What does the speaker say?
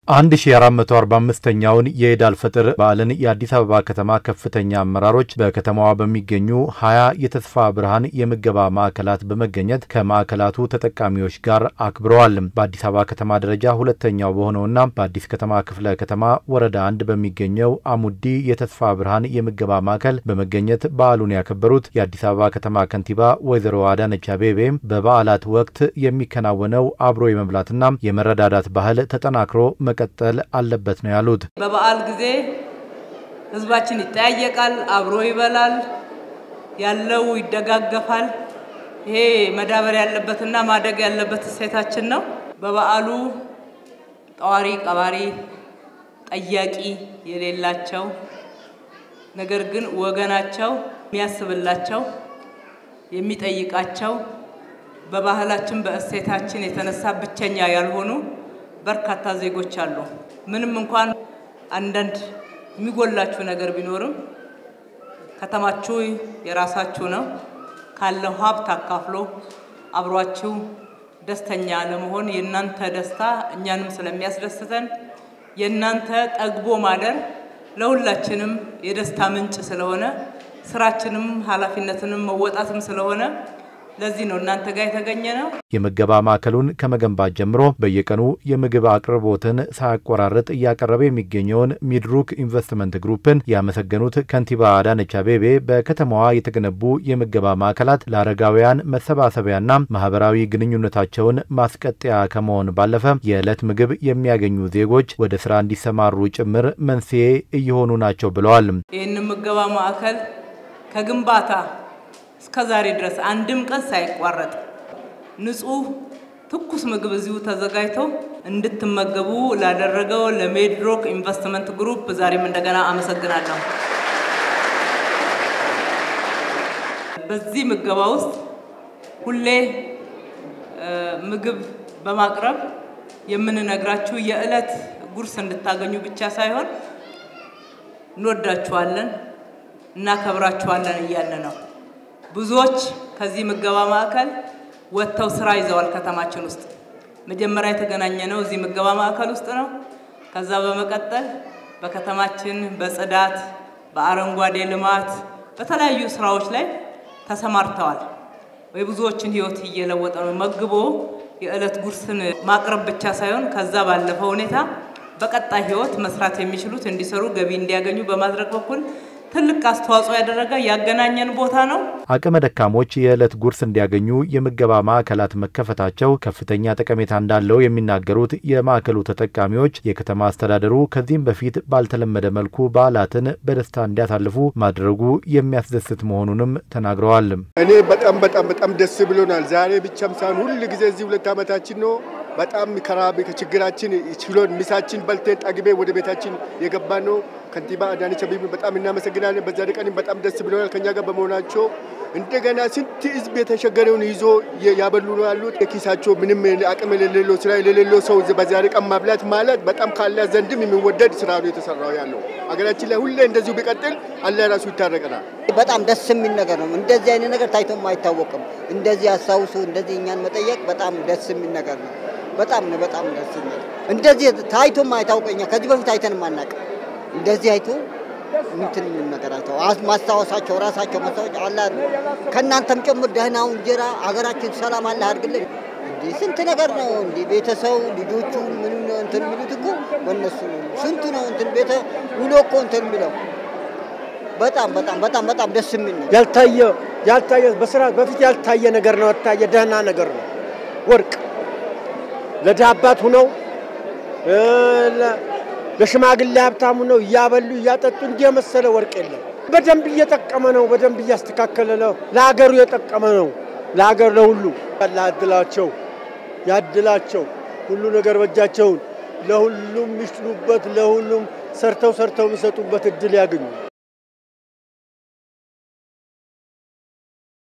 1445ኛውን የኢድ አልፈጥር በዓልን የአዲስ አበባ ከተማ ከፍተኛ አመራሮች በከተማዋ በሚገኙ ሀያ የተስፋ ብርሃን የምገባ ማዕከላት በመገኘት ከማዕከላቱ ተጠቃሚዎች ጋር አክብረዋል። በአዲስ አበባ ከተማ ደረጃ ሁለተኛው በሆነውና በአዲስ ከተማ ክፍለ ከተማ ወረዳ አንድ በሚገኘው አሙዲ የተስፋ ብርሃን የምገባ ማዕከል በመገኘት በዓሉን ያከበሩት የአዲስ አበባ ከተማ ከንቲባ ወይዘሮ አዳነች አቤቤ በበዓላት ወቅት የሚከናወነው አብሮ የመብላትና የመረዳዳት ባህል ተጠናክሮ መቀጠል አለበት ነው ያሉት። በበዓል ጊዜ ህዝባችን ይጠያየቃል፣ አብሮ ይበላል፣ ያለው ይደጋገፋል። ይሄ መዳበር ያለበትና ማደግ ያለበት እሴታችን ነው። በበዓሉ ጠዋሪ ቀባሪ ጠያቂ የሌላቸው ነገር ግን ወገናቸው የሚያስብላቸው የሚጠይቃቸው በባህላችን በእሴታችን የተነሳ ብቸኛ ያልሆኑ በርካታ ዜጎች አሉ። ምንም እንኳን አንዳንድ የሚጎላችሁ ነገር ቢኖርም ከተማችሁ የራሳችሁ ነው። ካለው ሀብት አካፍሎ አብሯችሁ ደስተኛ ለመሆን የእናንተ ደስታ እኛንም ስለሚያስደስተን የእናንተ ጠግቦ ማደር ለሁላችንም የደስታ ምንጭ ስለሆነ ስራችንም ኃላፊነትንም መወጣትም ስለሆነ ለዚህ ነው እናንተ ጋር የተገኘ ነው። የምገባ ማዕከሉን ከመገንባት ጀምሮ በየቀኑ የምግብ አቅርቦትን ሳያቆራርጥ እያቀረበ የሚገኘውን ሚድሩክ ኢንቨስትመንት ግሩፕን ያመሰገኑት ከንቲባ አዳነች አቤቤ በከተማዋ የተገነቡ የምገባ ማዕከላት ለአረጋውያን መሰባሰቢያና ማህበራዊ ግንኙነታቸውን ማስቀጠያ ከመሆን ባለፈ የዕለት ምግብ የሚያገኙ ዜጎች ወደ ስራ እንዲሰማሩ ጭምር መንስኤ እየሆኑ ናቸው ብለዋል። ይህን ምገባ ማዕከል ከግንባታ እስከ ዛሬ ድረስ አንድም ቀን ሳይቋረጥ ንጹህ ትኩስ ምግብ እዚሁ ተዘጋጅቶ እንድትመገቡ ላደረገው ለሜድሮክ ኢንቨስትመንት ግሩፕ ዛሬም እንደገና አመሰግናለሁ። በዚህ ምገባ ውስጥ ሁሌ ምግብ በማቅረብ የምንነግራችሁ የዕለት ጉርስ እንድታገኙ ብቻ ሳይሆን እንወዳችኋለን፣ እናከብራችኋለን እያለ ነው። ብዙዎች ከዚህ ምገባ ማዕከል ወጥተው ስራ ይዘዋል። ከተማችን ውስጥ መጀመሪያ የተገናኘ ነው እዚህ ምገባ ማዕከል ውስጥ ነው። ከዛ በመቀጠል በከተማችን በጽዳት፣ በአረንጓዴ ልማት፣ በተለያዩ ስራዎች ላይ ተሰማርተዋል። የብዙዎችን ህይወት እየለወጠ ነው። መግቦ የዕለት ጉርስን ማቅረብ ብቻ ሳይሆን ከዛ ባለፈ ሁኔታ በቀጣይ ህይወት መስራት የሚችሉት እንዲሰሩ ገቢ እንዲያገኙ በማድረግ በኩል ትልቅ አስተዋጽኦ ያደረገ ያገናኘን ቦታ ነው። አቅመ ደካሞች የዕለት ጉርስ እንዲያገኙ የምገባ ማዕከላት መከፈታቸው ከፍተኛ ጠቀሜታ እንዳለው የሚናገሩት የማዕከሉ ተጠቃሚዎች የከተማ አስተዳደሩ ከዚህም በፊት ባልተለመደ መልኩ በዓላትን በደስታ እንዲያሳልፉ ማድረጉ የሚያስደስት መሆኑንም ተናግረዋል። እኔ በጣም በጣም በጣም ደስ ብሎናል። ዛሬ ብቻም ሳይሆን ሁል ጊዜ እዚህ ሁለት ዓመታችን ነው። በጣም ከራብ ከችግራችን ችሎን ሚሳችን በልተን ጠግቤ ወደ ቤታችን የገባ ነው። ከንቲባ አዳነች አቤቤ በጣም እናመሰግናለን። በዛ ቀንም በጣም ደስ ብሎናል ከኛ ጋር በመሆናቸው። እንደገና ስንት ህዝብ የተቸገረውን ይዞ ያበሉ ነው ያሉት። የኪሳቸው ምንም አቅም የሌለው ስራ የሌለው ሰው በዛሬ ቀን ማብላት ማለት በጣም ካላ ዘንድም የሚወደድ ስራ ነው የተሰራው ያለው። አገራችን ላይ ሁሌ እንደዚሁ ቢቀጥል አላህ ራሱ ይታረቀናል። በጣም ደስ የሚል ነገር ነው። እንደዚህ አይነት ነገር ታይቶም አይታወቅም። እንደዚህ አስታውሱ፣ እንደዚህ እኛን መጠየቅ በጣም ደስ የሚል ነገር ነው። በጣም ነው በጣም ደስ የሚል እንደዚህ ታይቶም አይታወቀኛ ከዚህ በፊት አይተንም አናውቅም። እንደዚህ አይቶ እንትን ነገር አይተው ማስታወሳቸው ራሳቸው ማስታወሻ አላ ከእናንተም ጭምር ደህናው እንጀራ ሀገራችን ሰላም አለ አድርግልን። እንዲህ ስንት ነገር ነው እንዲህ ቤተሰቡ ልጆቹ ምን እንትን የሚሉት እኮ በእነሱ ስንቱ ነው እንትን ቤተ ውሎ እኮ እንትን የሚለው በጣም በጣም በጣም በጣም ደስ የሚል ነው። ያልታየ ያልታየ በስራ በፊት ያልታየ ነገር ነው። ያልታየ ደህና ነገር ነው። ወርቅ ለድሃ አባት ሁነው ለሽማግሌ ሀብታሙ ነው እያበሉ እያጠጡ እንዲህ የመሰለ ወርቅ የለም። በደንብ እየጠቀመ ነው። በደንብ እያስተካከለ ነው። ለሀገሩ የጠቀመ ነው። ለሀገር ለሁሉ ያድላቸው ያድላቸው። ሁሉ ነገር በእጃቸውን ለሁሉም የሚችሉበት ለሁሉም ሰርተው ሰርተው የሚሰጡበት እድል ያገኙ።